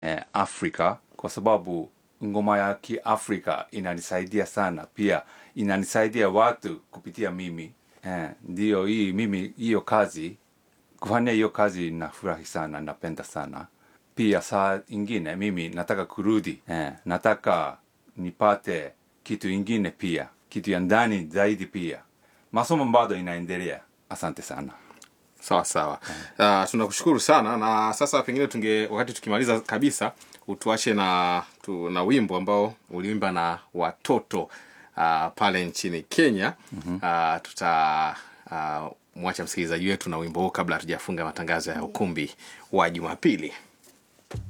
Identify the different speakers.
Speaker 1: eh, Afrika kwa sababu ngoma ya Kiafrika inanisaidia sana, pia inanisaidia watu kupitia mimi eh, ndio hii mimi hiyo kazi kufanya hiyo kazi nafurahi sana, napenda sana pia. Saa ingine mimi nataka kurudi eh, nataka nipate kitu ingine pia, kitu ya ndani zaidi pia. Masomo bado inaendelea. Asante sana.
Speaker 2: sawa sawa uh, tunakushukuru sana na sasa pengine tunge wakati tukimaliza kabisa utuache na tu, na wimbo ambao uliimba na watoto uh, pale nchini kenya mm-hmm. uh, tuta uh, mwacha msikilizaji wetu na wimbo huu kabla hatujafunga matangazo ya ukumbi wa jumapili